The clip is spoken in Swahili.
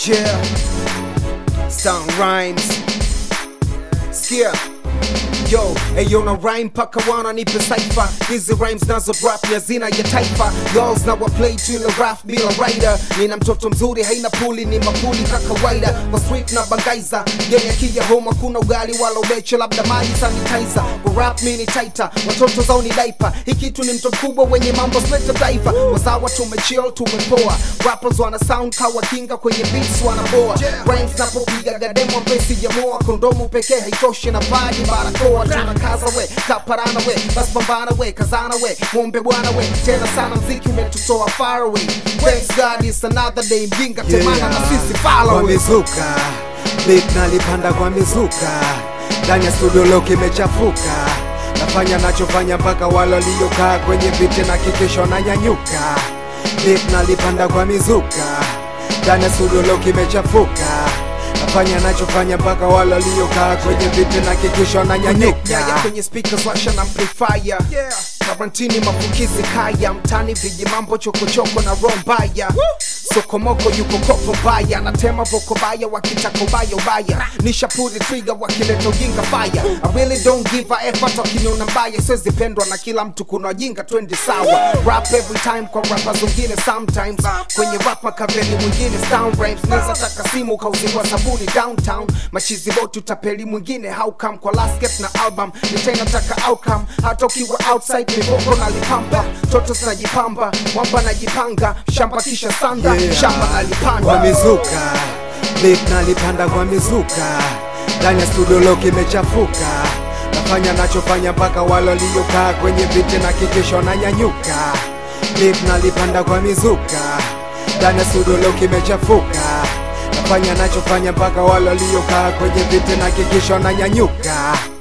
Yeah, Sound Rhymes. Sikia Yo, eyo na rhyme paka wana nipe saifa hizi rhymes nazo rap ya zina ya taifa girls na wa play tu ile rap bila rider nina mtoto mzuri haina puli ni mapuli ka kawaida kwa street na bangaiza genya kija homa kuna ugali wala ubeche labda maji sanitizer kwa rap mini taita watoto zao ni diaper hii kitu ni mto mkubwa wenye mambo sleta taifa wazawa tumechill tumepoa rappers wana sound kawa kinga kwenye beats wanaboa rhymes napopiga gademo pesi jamoa kondomu pekee haitoshi na vaji barakoa tunakaza we kaparana we bas pambana we kazana we mwombe bwana we tena sana mziki umetutoa far away thanks god it's another day mjinga temana na sisi follow kwa it. mizuka beat nalipanda kwa mizuka ndani ya studio leo kimechafuka nafanya nachofanya mpaka wale waliokaa kwenye viti na kikisho na nyanyuka beat nalipanda kwa mizuka ndani ya studio leo kimechafuka nafanya nachofanya mpaka wale waliokaa kwenye viti na kikisho na nyaya nyanyuka kwenye speakers washa na amplifier karantini mafukizi kaya mtani viji mambo chokochoko na roho mbaya sokomoko yuko kopo mbaya natema voko baya wakitaka ubaya ubaya nishapuri trigger wakileta ujinga fire I really don't give a F hata wakiniona mbaya siwezi pendwa na kila mtu kuna wajinga twendi sawa rap every time kwa rappers wengine sometimes kwenye rap makaveli mwingine sound rhymes naweza taka simu kauziwa sabuni downtown machizi boti utapeli mwingine how come kwa last get na album nitainataka outcome hata ukiwa outside mivoko nalipampa toto zinajipamba mwamba najipanga shamba kisha sanda Yeah. shamba kwa nalipanda mizuka beat nalipanda kwa mizuka ndani ya studio leo kimechafuka nafanya nachofanya mpaka wale waliokaa kwenye viti na kikisho na nyanyuka beat nalipanda kwa mizuka ndani ya studio leo kimechafuka nafanya nachofanya mpaka wale waliokaa kwenye viti na kikisho na nyanyuka